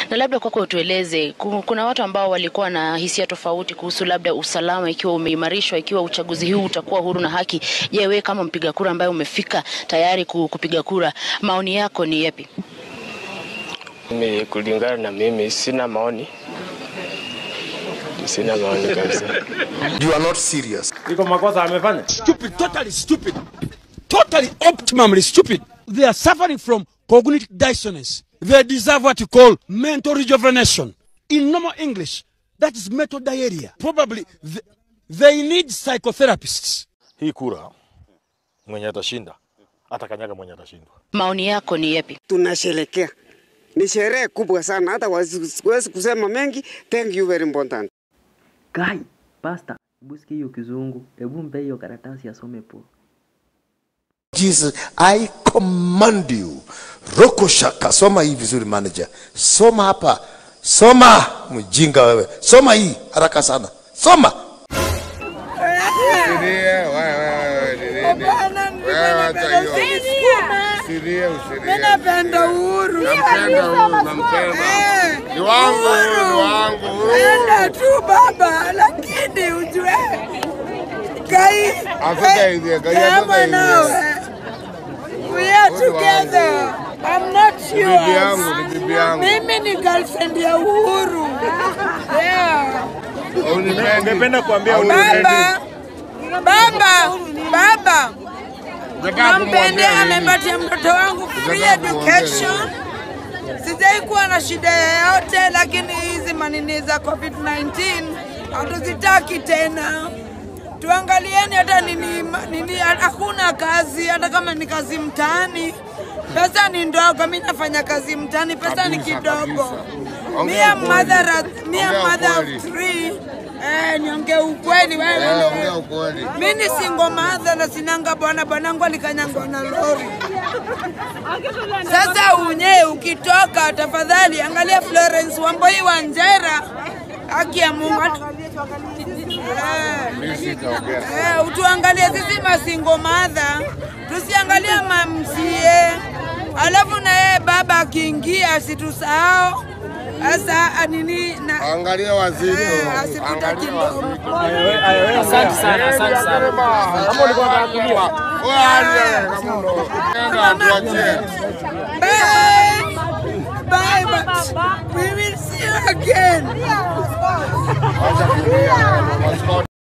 Na labda kwako utueleze, ku- kuna watu ambao walikuwa na hisia tofauti kuhusu labda usalama ikiwa umeimarishwa, ikiwa uchaguzi huu utakuwa huru na haki. Je, wewe kama mpiga kura ambaye umefika tayari ku- kupiga kura, maoni yako ni yapi? Mimi kulingana na mimi sina maoni, sina maoni kabisa. You are not serious. iko makosa amefanya. stupid, totally stupid, totally optimally stupid. They are suffering from cognitive dissonance. They deserve what you call mental rejuvenation. In normal English, that is mental diarrhea. Probably th- they need psychotherapists. hii kura mwenye atashinda atakanyaga mwenye atashindwa. Maoni yako ni yapi? tunasherekea. Ni sherehe kubwa sana, hata wasi- siwezi kusema mengi. Thank you very important. Kai, pasta, hebu sikia hiyo kizungu, hebu mpe hiyo karatasi asome po. Jesus, I command you. Roko shaka, soma hii vizuri manager. Soma hapa. Soma, mjinga wewe. Soma hii haraka sana. Soma. Mimi napenda uhuru. Ni wangu, ni wangu. Enda tu baba, lakini ujue Kai, Kai, Kai nawe. We are together. I'm not yours. Mimi ni girlfriend ya Uhuru. Yeah. Ungependa kuambia Baba, baba, baba, nampendea, amepatia mtoto wangu free education. Sijai kuwa na shida yoyote, lakini hizi manini za COVID-19 hatuzitaki tena. Tuangalieni hata nini, nini, hakuna kazi, hata kama ni kazi mtaani, pesa ni ndogo. Mi nafanya kazi mtaani, pesa ni kidogo. Me am mother, of- me am mother of three. Eh, niongee ukweli wewe. Mi ni single mother na sinanga bwana, bwanangu alikanyangwa na lori. Sasa unye ukitoka, tafadhali angalia Florence Wamboi Wanjera, haki ya Mungu. Eh, eh, utuangalie sisi masingo madha, tusiangalie mamsie, alafu na yeye baba akiingia asitusahau. Sasa nini na Angalia wazito. eh, asipita kidogo. Asante sana, asante sana. Kama ulikuwa unataka kulia. Bye. Bye, but we will see you again.